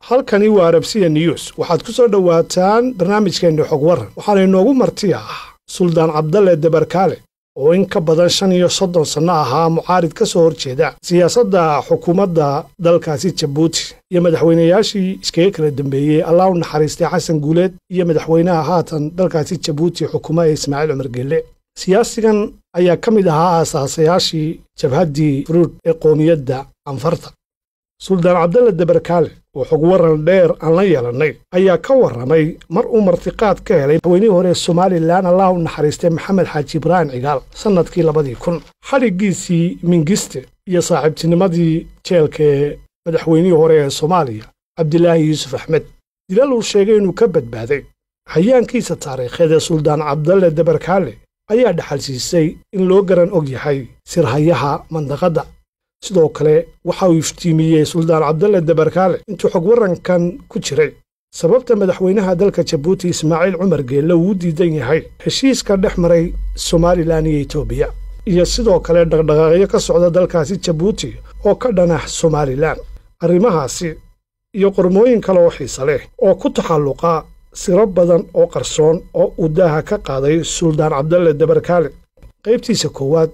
halkani waa arabsiya news waxaad ku soo dhowaataan barnaamijkeenni xog waran waxaana inoogu marti ah suldaan cabdalle debarkaale oo in ka badan shan iyo soddon sanno ahaa mucaarid ka soo horjeeda siyaasadda xukuumadda dalkaasi jabuuti iyo madaxweynayaashii iskaga kala dambeeyey allah u naxariistay xasan guuleed iyo madaxweynaha haatan dalkaasi jabuuti xukuma ee ismaaciil cumar gelle siyaasigan ayaa ka mid ahaa aasaasayaashii jabhaddii furuud ee qoomiyadda anfarta suldaan cabdalle debarkaale oo xog waran dheer aan la yeelannay ayaa ka warramay mar uu martiqaad ka helay madaxweynihii hore ee somalilan allah u naxariistay maxamed xaaji ibraahim cigaal sannadkii labadii kun xadhiggiisii mingiste iyo saaxiibtinimadii jeelka ee madaxweynihii hore ee soomaaliya cabdilaahi yuusuf axmed dilal uu sheegay inuu ka badbaaday hayaankiisa taariikheed ee suldaan cabdalle debarkaale ayaa dhaxalsiisay in loo garan og yahay sirhayaha mandaqadda sidoo kale waxa uu iftiimiyey suldaan cabdalle debarkaale intuu xog warrankan ku jiray sababta madaxweynaha dalka jabuuti ismaaciil cumar geelle uu u diidan yahay heshiiska dhex maray somalilan iyo etoobiya iyo sidoo kale dhaqdhaqaaqyo ka socda dalkaasi jabuuti oo ka dhanah somalilan arrimahaasi iyo qormooyin kale oo xiise leh oo ku taxalluqa siro badan oo qarsoon oo uu daaha ka qaaday suldaan cabdalle debarkaale qaybtiisa koowaad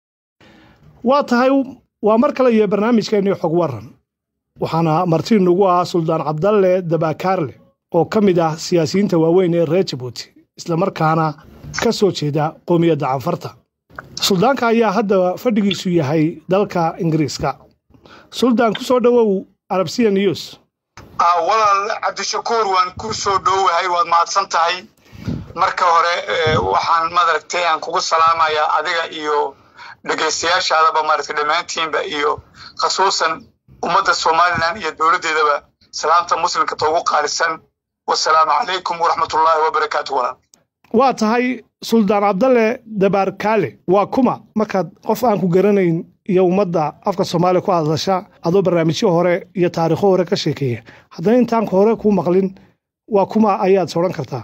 waa tahay waa mar kale iyo barnaamijkeennii xog warran waxaana marti nagu ah suldaan cabdalle dabakaarle oo ka mid ah siyaasiyiinta waaweyn ee reer jabuuti islamarkaana ka soo jeeda qoomiyadda canfarta suldaanka ayaa hadda fadhigiisu yahay dalka ingiriiska suldaan ku soo dhowow arabsiya news walaal cabdishakuur waan ku soo dhowahay waad mahadsan tahay marka hore waxaan madaragtay aan kugu salaamayaa adiga iyo dhegaystayaashaadaba maaragtay dhammaantiinba iyo khasuusan ummadda somalilan iyo dowladdeedaba salaamta muslimka toogu qaalisan wasalaamu calaykum waraxmatullaahi wabarakaatu walaal waa tahay suldaan cabdalle dabaarkaale waa kuma markaad qof aan ku garanayn iyo ummadda afka soomaaliya ku hadlasha adoo barnaamijyo hore iyo taariikho hore ka sheekeeya haddana intaanka hore kuu maqlin waa kuma ayaad sodhan kartaa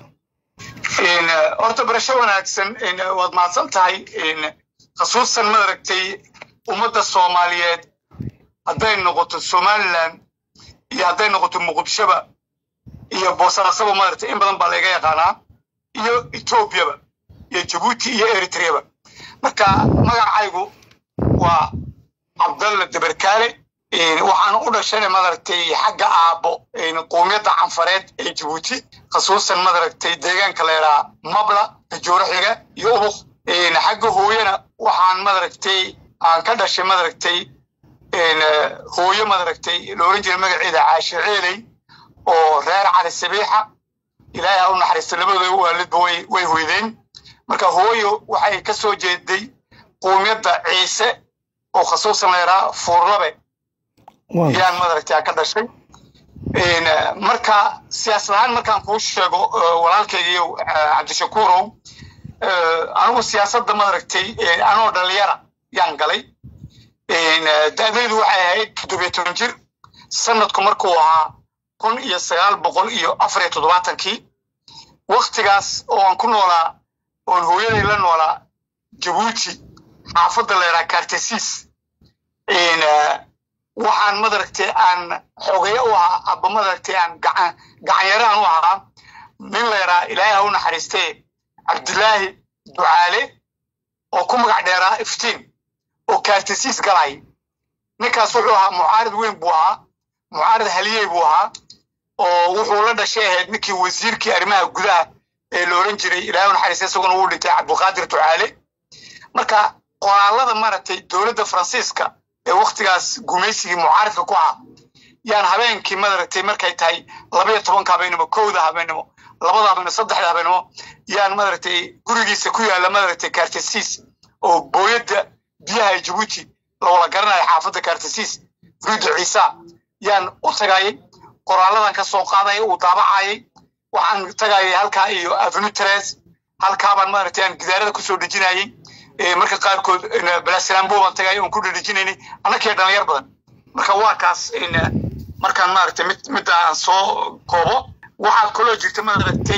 horta barasho wanaagsan waad mahadsan tahay khasuusan maaragtay ummadda soomaaliyeed hadday noqoto somalilan iyo hadday noqoto muqdishoba iyo boosaasaba maaragtay in badan baa layga yaqaanaa iyo etoobiyaba iyo jabuuti iyo eritreaba marka magacaygu waa cabdalle debarkaale waxaan u dhashana madaragtay xagga aabbo qoomiyadda canfareed ee jabuuti khasuusan madaragtay deegaanka leeraa mabla tajooraxiga iyo ubuk xagga hooyana waxaan madaragtay aan ka dhashay madaragtay hooyo madaragtay la oran jiray magaceeda caashe ceeley oo reer cali sabiixa ilaahay ha u naxariista labadooda waalidba way way hoydeen marka hooyo waxay ka soo jeeday qoomiyadda ciise oo khasuusan leeraa fuurlabe yaan madaragtay ka dhashay marka siyaasad ahaan markaan kuu sheego walaalkaygiyo cabdishakuurow anigu siyaasadda madaragtay anoo dhalinyara yaan galay da'daydu waxay ahayd toddobiyo toban jir sanadku markuu ahaa kun iyo sagaal boqol iyo afar iyo toddobaatankii waktigaas oo aan ku noolaa oon hooyaday la noolaa jabuuti xaafadda leeraa kartesiis waxaan madaragtay aan xogeya u ahaa aba madaragtay aan gacanyaraan u ahaa nin leeraa ilaahay ha u naxariistee cabdilaahi ducaale oo ku magac dheeraa iftiin oo kaartesiis galay ninkaas wuxuu ahaa mucaarid weyn buu ahaa mucaarid haliyey buu ahaa oo wuxuu la dhashay ahayd ninkii wasiirkii arrimaha gudaha ee la oran jiray ilaahay u naxariistee isaguna uu dhintay cabdulqaadir ducaale marka qoraalada maaragtay dowladda faransiiska ee waktigaas gumaysigii mucaaridka ku ahaa yaan habeenkii madaragtay markay tahay labaiyo tobanka habeenimo kowda habeenimo labada habeenimo saddexda habeenimo yaan madaragtay gurigiisa ku yaalla madaragtay kartesiis oo booyadda biyaha ee jabuuti lawala garanayo xaafadda kartesiis ruuda ciisa yaan u tagayay qoraaladan ka soo qaadaya uu daabacayay waxaan tagayay halkaa iyo avenu tres halkaabaan madaragtay aan gidaarada kusoo dejinayay marka qaarkood balasalambo baan tagay oon ku dhedhejinaynay annakii dhalinyar badan marka waa kaas markaan maaragtay mid midda aan soo koobo waxaa kaloo jirta maaragtay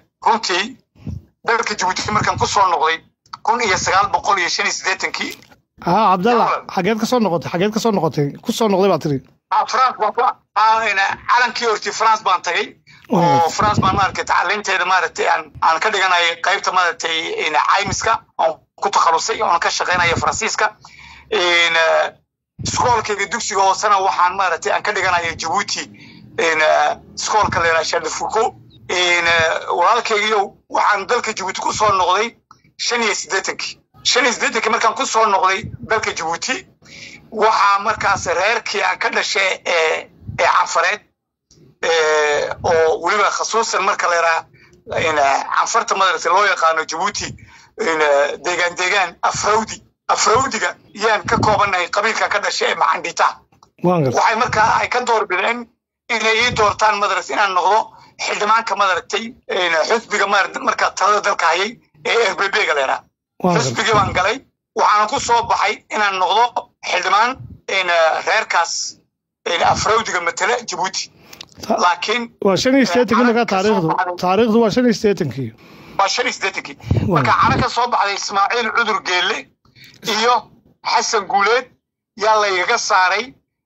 runtii dalka jabuuti markaan ku soo noqday kun iyo sagaal boqol iyo shan iyo siddeetankii haa cabdalla xageed ka soo noqotay xageed ka soo noqotay ku soo noqday baa tiri france baan ku calankii horti france baan tagay oo france baan maaragtay tacaliinteeda maaragtay aan aan ka dhiganaya qaybta maaragtay caymiska oon ku takhalusay oon ka shaqaynaya faransiiska iskoolkayga dugsiga hoosena waxaan maaragtay aan ka dhiganaya jabuuti iskoolka la yidhaha shardafuko walaalkaygiyo waxaan dalka jabuuti ku soo noqday shan iyo siddeetankii shan iyo siddeetankii markaan ku soo noqday dalka jabuuti waxaa markaas reerkii aan ka dhashay ee ee cafareed oo weliba khasuusan marka la yidhaha canfarta madarasa loo yaqaano jabuuti deegaan deegaan afrawdi afrawdiga yaan ka koobannahay qabiilkan ka dhashay ee macandhita waxay markaa ay ka doorbideen inay ii doortaan madaras inaan noqdo xildhibaanka madaragtay xusbiga markaa talada dalka hayay ee rbg la yidhaha xusbigii baan galay waxaana ku soo baxay inaan noqdo xildhibaan reerkaas afrawdiga matala jabuuti laakiin waa shan iyo sideetankii markaa taariikhdu taariikhdu waa shan iyo sideetankii waa shan iyo sideetankii marka cana ka soo baxday ismaaciil cudur geelle iyo xasan guuleed yaa laygaga saaray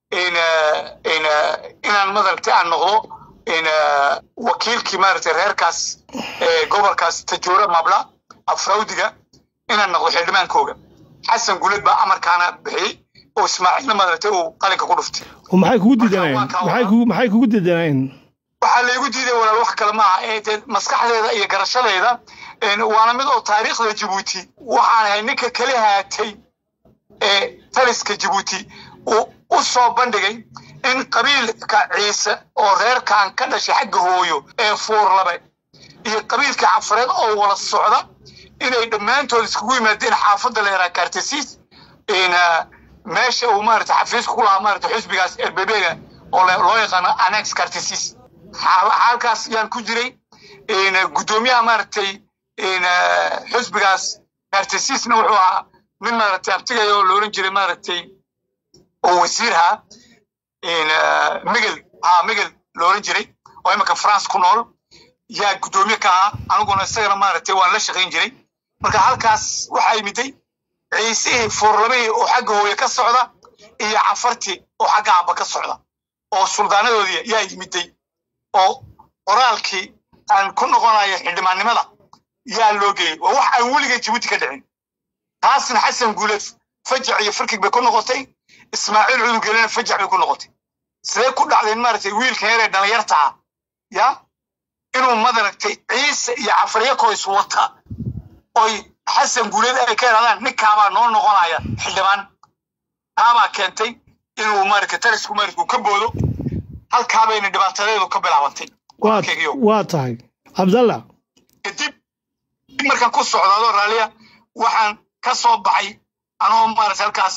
inaan madaragtay aan noqdo wakiilkii maaragtay reerkaas gobolkaas tajoora mabla afrawdiga inaan noqdo xildhibaankooga xasan guuleed baa amarkaana bixiyey oo ismaaciilna madaragtay uu qalinka ku dhuftay maxay kugu diidanayeen maxay kugu diidanayeen waxaa laygu diiday walaal wax kale maaha ee dee maskaxdeeda iyo garashadeeda waana mid oo taariikhda jabuuti waxaan ahay ninka kala haatay ee taliska jabuuti uu u soo bandhigay in qabiilka ciise oo reerkan ka dhashay xagga hooyo ee fuurlabe iyo qabiilka cafareed oo wada socda inay dhammaantood iskugu yimaadeen xaafadda la yaraa kartasiis meesha uu maarata xafiiska ku lahaa maarata xusbigaas erbebega oo loo yaqaano annex kartasiis halkaas yaan ku jiray guddoomiyaha maaragtay xusbigaas kartasiisna wuxuu ahaa nin maaragtay abtigaya oo looran jiray maaragtay oo wasiirha migel ha migel looran jiray oo imika france ku nool yaa guddoomiye ka ahaa aniguna isagana maaragtay waan la shaqayn jiray marka halkaas waxaa yimiday ciisihii fuurlamihii oo xagga hooye ka socda iyo cafartii oo xagga aabba ka socda oo suldaanadoodii yaa yimiday oo qoraalkii aan ku noqonayo xildhibaannimada yaa loo geeyey waa wax aan weligay jabuuti ka dhicin taasna xasan guuleed fajac iyo farkig bay ku noqotay ismaaciil cudugelena fajac bay ku noqotay sidee ku dhacdeen maaragtay wiilka yaree dhalinyarta ah ya inuu madaragtay ciise iyo cafaryakoys wata oy xasan guuleed ay ka yidhahdaan ninkaabaa noo noqonaya xildhibaan taabaa keentay inuu maaragtay talisku maaragtay ka boodo halkaabayna dhibaatadeedu ka bilaabantay waa tahay cabdalla kadib markaan ku socdaado raaliya waxaan ka soo baxay anoo maaragtay halkaas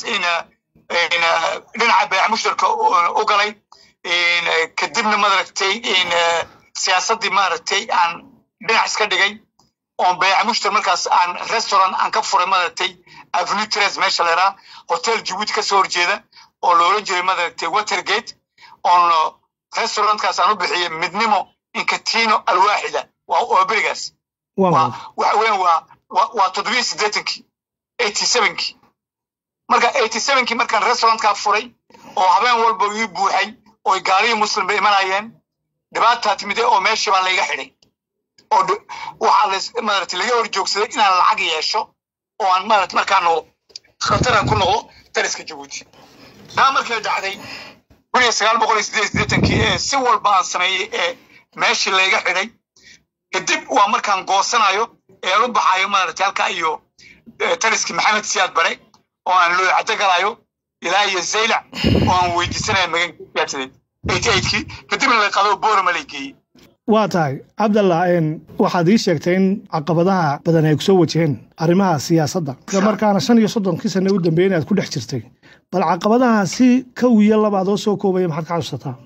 dhinaca beeca mushtarka u galay kadibna maaragtay siyaasaddii maaragtay aan dhinac iska dhigay oon beeca mushtar markaas aan restaurant aan ka furay maaragtay avenue tres meesha leeraa hotel jabuuti ka soo horjeeda oo la oran jiray maaragtay watergate oon restaurantkaas aan u bixiyey midnimo inkatino alwaaxida waa berigaas waxa weyan waa waa toddobiyo siddeetankii eighty sevenkii marka eighty sevenkii markaan restaurantkaa furay oo habeen walba ii buuxay oo gaalihii muslim bay imanayeen dhibaataa timide oo meeshii baa layga xidhay oo waxaa maarata laga hor joogsaday inaan lacag yeesho oo aan maarata markaanu khataran ku noqdo taliska jabuuti taa markay dhacday kun iyo sagaal boqol iyo siddeed siddeetankii ee si walba aan sameeyey ee meeshii layga xidhay kadib waa markaan goosanayo ee aan u baxayo maarata halkaa iyo taliskii maxamed siyaad bare oo aan loo caddo galayo ilaa iyo zaylac oo aan weydiisanayo magankiyaadsadeed eighty eightkii kadibna la qado boorama lay geeyey waa tahay cabdallah waxaad ii sheegtay in caqabadaha badan ay kusoo wajaheen arrimaha siyaasadda isla markaana shan iyo soddonkii sanne u dambeeyey inaad ku dhex jirtay bal caqabadaha si kow iyo labaad oo soo koobaya maxaad ka xasuusataa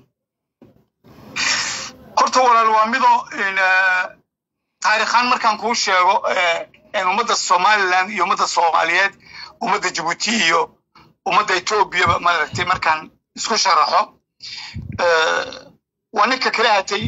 horta walaal waa midoo taarikhaan markaan kuu sheego ummadda somaliland iyo ummadda soomaaliyeed ummadda jabuuti iyo ummadda etoobiyaba maaragtay markaan isku sharaxo waa ninka kala hatay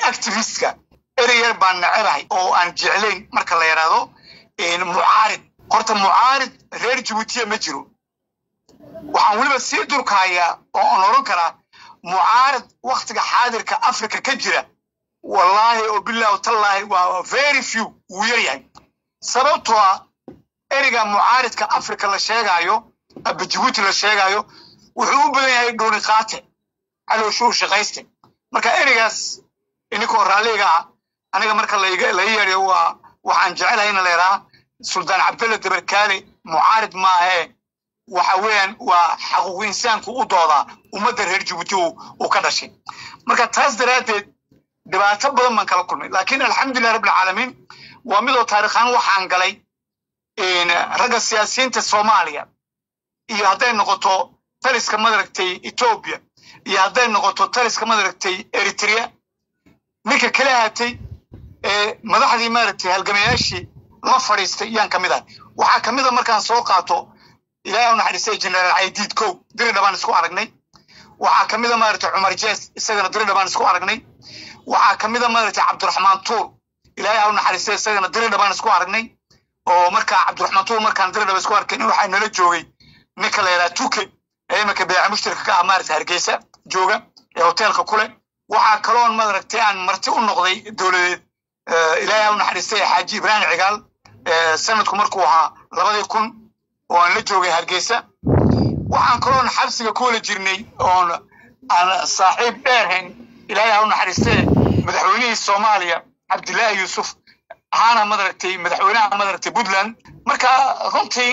activistka ereyar baan nacebahay oo aan jeclayn marka la yidhaahdo mucaarid horta mucaarid reer jabuutiya ma jiro waxaan weliba sii durkahayaa oo aan oran karaa mucaarid waktiga xaadirka africa ka jira wallaahi oo bilahu tallaahi waa very few wuu yar yahay sababtoo ah ereyga mucaaridka africa la sheegaayo aba jabuuti la sheegaayo wuxuu u badan yahay dhuuni qaate calowshuu shaqayste marka ereygaas ininkoo raalliga ah aniga marka laiga laga yeedhayo waa waxaan jecelahay in la yidhaha suldaan cabdulla dabarkaale mucaarid maahee waxa weeyaan waa xaquuq insaanku u doodaa ummadda reer jabuuti uu ka dhashay marka taas daraaddeed dhibaato badan baan kala kulmay laakiin alxamdulilah rabbilcaalamiin waa midoo taarikhaan waxaan galay ragga siyaasiyiinta soomaaliya iyo hadday noqoto taliska madaragtay etoobiya iyo hadday noqoto taliska madaragtay eritrea ninka kala hatay madaxdii maaragtay halgamayaashii la fadhiistay yaan ka mid ahay waxaa ka mid a markaan soo qaato ilaahay u naxariistay generaal caydiid kow diridha baan isku aragnay waxaa ka mid a maaragtay cumar jees isagana diridha baan isku aragnay waxaa ka mid a maaragtay cabdiraxmaan tuur ilaahay ha u naxariistay isagana diridha baan isku aragnay oo markaa cabdiraxmaan tuur markaan diridhaba isku arkay in waxaa nala joogay ninka la yidhaha tuke ee iminka beeca mushtarka ka ah maaragtay hargeysa jooga ee hoteelka kule waxaa kaloon maaragtay aan marti u noqday dowladeed ilaahay ha u naxariistay xaaji ibraahim cigaal sanadku markuu ahaa labadii kun oo aan la joogay hargeysa waxaan kaloon xabsiga ku wala jirnay oon aan saaxiib dheerhayn ilaahay ha u naxariistee madaxweynihii soomaaliya cabdilaahi yuusuf ahaana madaragtay madaxweynaha madaragtay puntland marka runtii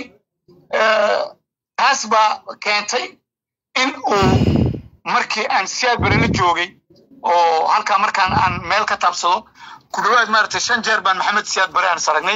taas baa keentay in uu markii aan siyaad bare la joogay oo halkaa markaan aan meel ka taabsado ku dhawaad maaragtay shan jeer baan maxamed siyaad bare aan saragnay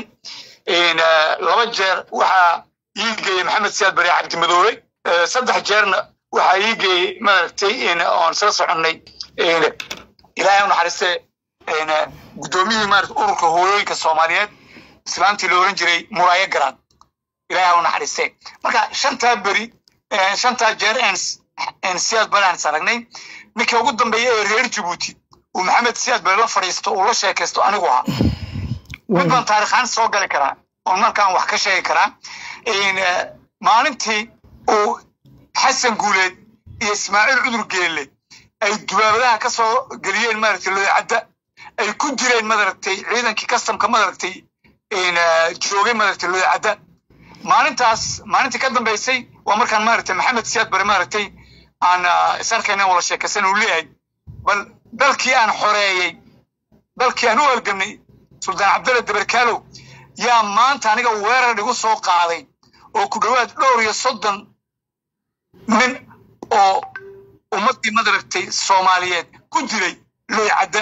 laba jeer waxaa ii geeyey maxamed siyaad bare cabdimadoobe saddex jeerna waxaa ii geeyey maaragtay oon sala soconnay ilaahay u naxariistee guddoomiyihii maarata ururka hooyooyinka soomaaliyeed islaantii la oran jiray muraayo garaad ilaahay u naxariistee marka shantaa beri shantaa jeer aan siyaad bare aan saragnay ninkii ugu dambeeya ee reer jabuuti uu maxamed siyaad bare la fadhiisto uu la sheekaysto anigu ahaa mid baan taarikhaan soo gali karaa oon markaan wax ka sheegi karaa maalintii uu xasan guuleed iyo ismaaciil cudur geelle ay dubaabadaha ka soo geliyeen maaragtay loocadda ay ku jireen madaragtay ciidankii kastamka madaragtay joogay maaragtay loocadda maalintaas maalintii ka dambaysay waa markaan maaragtay maxamed siyaad bare maaragtay aan isarkayna wala sheekaysan uu leeyahay bal dalkii aan xoreeyey dalkii aan u halgamnay suldaan cabdulla dabarkaalow yaa maanta aniga weerar igu soo qaaday oo ku dhowaad dhowr iyo soddon nin oo ummaddii madaragtay soomaaliyeed ku jiray loycadda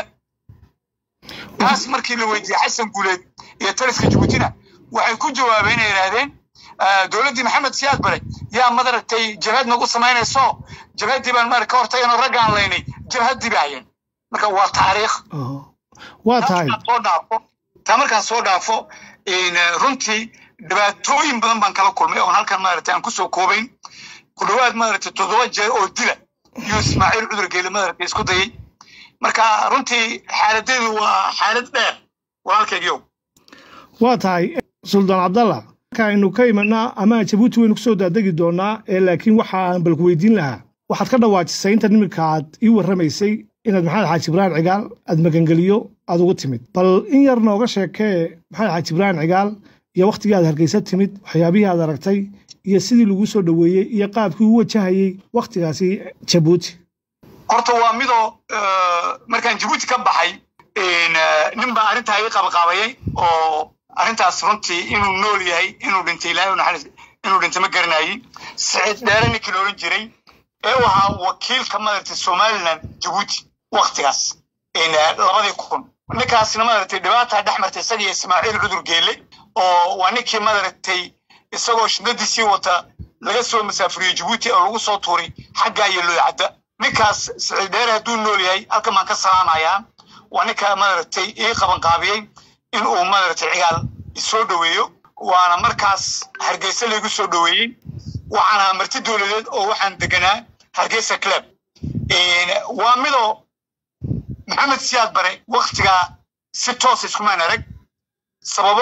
taas markii la weydiiyey xasan guuleed iyo taliska jabuutina waxay ku jawaabeen inay yidhaahdeen dowladdii maxamed siyaad bare yaa madaragtay jabhad nagu samaynayso jabhaddii baan mara ka hortaganoo raggaan laynay jabhaddii ba hayeen marka waa taariikh waa tahay soo dhaafo taa markaan soo dhaafo runtii dhibaatooyin badan baan kala kulmay oon halkan maaragtay aan kusoo koobayn ku dhowaad maaragtay toddoba jeer oo dila iyo ismaaciil cudur geele maaragtay isku dayay marka runtii xaaladeedu waa xaalad dheer walaalkaygiyow waa tahay suldaan cabdalla marka aynu ka imanaa ama jabuuti waynu kusoo daadegi doonaa ee laakiin waxa aan balku weydiin lahaa waxaad ka dhawaajisay inta niminka aad ii warramaysay inaad maxamed xaaji ibraahim cigaal aad magangeliyo aad ugu timid bal in yar nooga sheekee maxamed xaaji ibraahim cigaal iyo wakhtigii aad hargeysa timid waxyaabihii aad aragtay iyo sidii lagu soo dhoweeyey iyo qaabkii u wajahayey wakhtigaasi jabuuti horta waa midoo markaan jabuuti ka baxay nin baa arrintaa ii qabaqaabayay oo arrintaas runtii inuu nool yahay inuu dhintay ilaahay naxariis inuu dhintay ma garanayay siciid dheere ninkii la odhan jiray ee u ahaa wakiilka madaragtay somaliland jabuuti waktigaas labadii kun ninkaasna madaragtay dhibaataa dhex martay isaga iyo ismaaciil cudur geele oo waa ninkii madaragtay isagoo shidadiisii wata laga soo masaafuriyey jabuuti oo lagu soo tuuray xaggaa iyo looycadda ninkaas siciid dheere hadduu nool yahay halkan baan ka salaamayaa waa ninka madaragtay ii qabanqaabiyey in uu madaragtay cigaal isoo dhoweeyo waana markaas hargeysa laygu soo dhoweeyey waxaana marti dowladeed oo waxaan deganaa hargeysa club waa midoo maxamed siyaad bare waktigaa si toos iskumaan arag sababo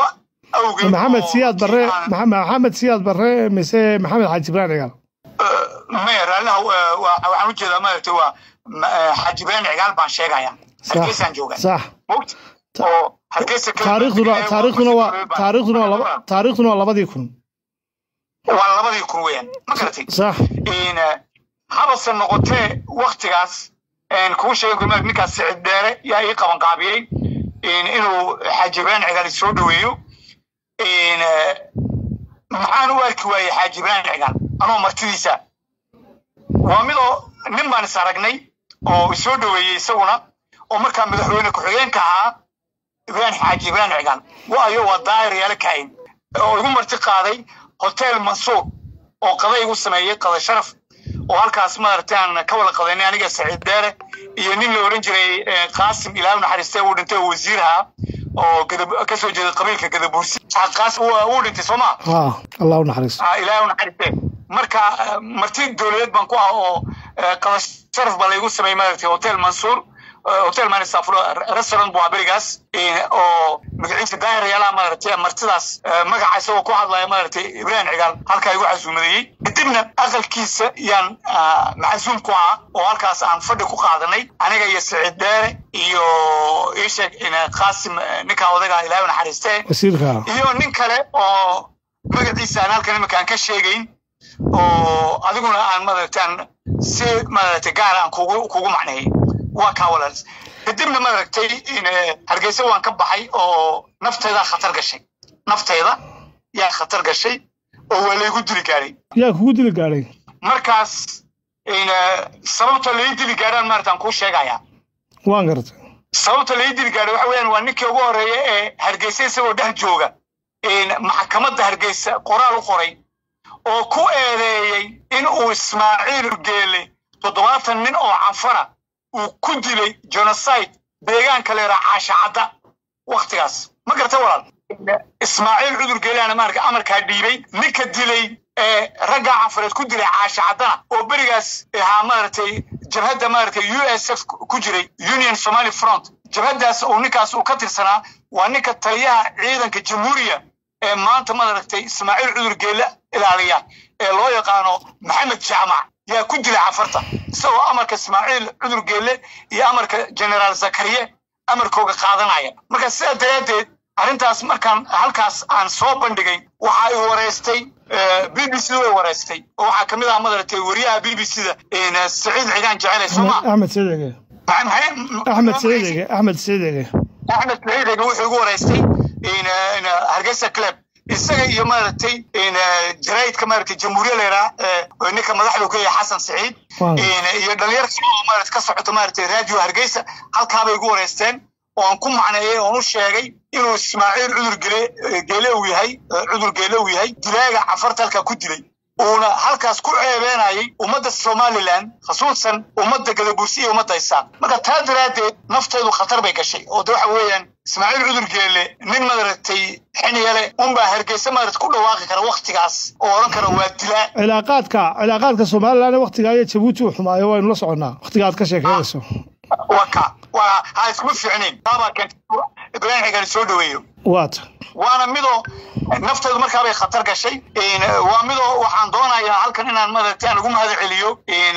awgeed maxamed oo siyaad barre aan- Maxa- maxamed siyaad barre mise maxamed xaaji ibrahim cigaal maya raalliha waa- waa- waxaan ujeedaa maaragtay waa ma- eh, xaaji ibraahim cigaal baan sheegaya hargeysaan joogaa sax mogta Ta- oo hargeysa keliya taariikhduna markii taariikhduna waa baan- taariikhduna waa laba taariikhduna waa labadii kun waa labadii kun weeyaan ma garatay sax in eh, habase noqotee waktigaas een, kugu sheegay kulmaad ninkaas sicid dheere yaa ii qaban qaabiyey in inuu xaaji ibraahim cigaal soo dhoweeyo in eh, maxaan u arki waayey xaaji ibraahim cigaal anoo martidiisa waa midoo nin baan is aragnay oo isoo dhoweeyey isaguna oo markaa madaxweyne ku-xigeenka ahaa ibraahim xaaji ibraahim cigaal waayo waa daayir yaala kaayin oo igu marti qaaday hotel mansuur oo qada igu sameeyey qada sharaf oo halkaas maaragtay aan ka wada qadanay aniga saciid deere iyo nin la oran jiray eh, qaasim ilaahu naxariistee uu dhintay oo wasiir ahaa oo gadab- ka soo jeeda qabiilka gadabuursi Ah, qaasim wuu wuu dhintay soo maa ha allah u naxariisto Ah, ilaahay u naxariistee marka eh, marti dowladeed baan ku ah oo eh, qada sharaf baa laygu sameeyey maaragtay hotel mansuur eh, hotel manisafuro restaurant buu ahaa berigaas eh, oo magaciisa daahir yaalaha maaragtay martidaas eh, magaca isagoo ku hadlaya maaragtay ibraahim cigaal halkaa igu casuumadeeyey kadibna aqalkiisa yaan ah, macsuum ku ahaa oo halkaas aan fadhi ku qaadanay aniga iyo saciid dheere iyo iisheeg qaasim eh, ninkaa odaga ilaahay u naxariistee wasiirka iyo nin kale oo magaciisa aan halkan imika aan ka sheegayn oo adiguna aan maaragtaan si maaragtay gaar aan kugu kugu macneeyey waa kaa walaal kadibna maaragtay in eh, hargeysa waan ka baxay oo nafteydaa khatar gashay nafteyda yaa khatar gashay oo waa laygu dili gaadhay yaa kugu dili gaadhay markaas in eh, sababta lai dili gaadhaan maaragtaan kuu sheegayaa waan gartay sababta lai dili gaadhay waxa weeyaan waa ninkii ugu horreeya ee hargeysa isagoo dhex jooga in maxkamadda hargeysa qoraal u qoray oo ku eedeeyey in uu ismaaciil geele toddobaatan nin oo canfara uu ku dilay genocide deegaanka leeraa caashacadda waktigaas ma garta walaal ismaaciil cudur geelaana maarka amarkaa dhiibay ninka dilay ee raggaa canfareed ku dilay caashacaddana oo berigaas ahaa maaragtay jabhadda maaragtay u s f ku jiray union somali front jabhaddaas uu ninkaas uu ka tirsanaa waa ninka taliyaha ciidanka jamhuuriya ee maanta maaragtay ismaaciil cudur geelle ilaaliya ee loo yaqaano maxamed jaamac yaa ku dilay cafarta isagoo amarka ismaaciil cudur geelle iyo amarka generaal zakariye amarkooga qaadanaya marka sidaa daraaddeed arrintaas markaan halkaas aan soo bandhigay waxa ay wareystay b b c way wareystay oo waxaa ka mid ah madaragtay wariyaha b b c da saciid ciidaan jecele soo ma axmed saciid ege axmed saciid ege axmed saciid ege axmed saciid ege wuxuu igu wareystay hargeysa club isaga iyo maaragtay jaraidka maaragtay jamhuuriya leeraa ninka madaxdu ka yahay xasan saciid iyo dhalinyar kale oo maaragtay ka socoto maaragtay radio hargeysa halkaabay igu wareysteen oon ku macneeyey oon u sheegay inuu ismaaciil cudur gele geele uu yahay cudur geele uu yahay dilaaga cafarta halkaa ku dilay uuna halkaas ku ceebeenayay ummadda somalilan khasuusan ummadda gadabuursi iyo ummadda isaaq marka taa daraaddeed nafteedu khatar bay gashay oo de waxa weeyaan ismaaciil cudur geele nin madaragtay xiniyale unbaa hargeysa maaragtay ku dhawaaqi kara waktigaas oo odhan kara waa dilaa cilaaqaadka cilaaqaadka somalilan waktigaa iyo jabuuti uu xumaayo waynu la soconnaa waktiga aad ka sheekeynayso waka waa ha iskuma fiicnayn taabaa keentay ibraahim xigaan soo dhaweeyo waata waana midoo nafteedu markaabay khatar gashay waa midoo waxaan doonayaa halkan inaan maaragtay aan ugu mahad celiyo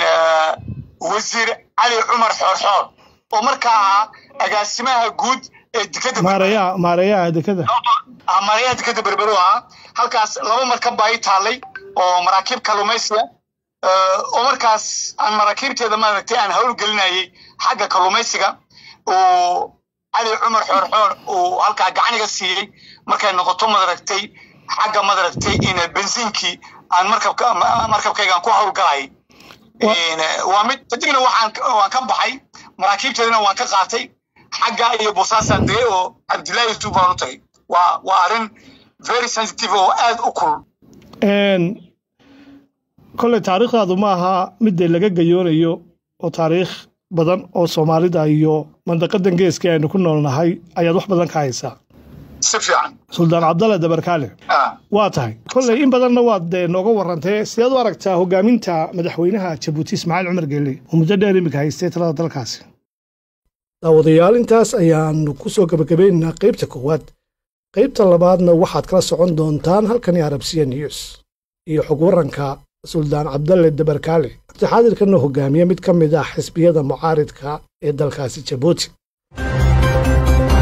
wasiir cali cumar xoorxoor oo markaa ahaa agaasimaha guud ee dekada maareeyaha maareeyaha dekada maareeyaha dekada berbero ahaa halkaas laba markab baa ii taallay oo maraakiib kalluumaysiga oo markaas aan maraakiibteeda maaragtay aan hawl gelinayay xagga kalluumaysiga uu cali cumar xoorxoor uu halkaa gacaniga siiyey markay noqoto madaragtay xagga madaragtay in bensiinkii aan markabka markabkaygaan ku hawlgalayay waa mid kadibna waxaan waan ka baxay maraakiibteedana waan ka qaatay xagga iyo bosaasaan degay oo cabdullaahi yusuf baan u tagay waa waa arrin very sensitive oo aad u kulul kolley taariikhdaadu ma aha midda laga gayoonayo oo taariikh badan oo soomaalida iyo mandaqadan geeska aynu ku noolnahay ayaad wax badan ka haysaa si fiican suldaan cabdalle dabarkaale waa tahay kolley in badanna waad dee nooga warrantee sideed u aragtaa hogaaminta madaxweynaha jabuuti ismaaciil cumar geelle oo muddo dheer iminka haystay talada dalkaasi daawadayaal intaas ayaanu ku soo gabagabaynaynaa qaybta koowaad qaybta labaadna waxaad kala socon doontaan halkani arabsiya news iyo xog warranka suldaan cabdalle dabarkaale abdixaadirkana hogaamiye mid ka mid ah xisbiyada mucaaridka ee dalkaasi jabuuti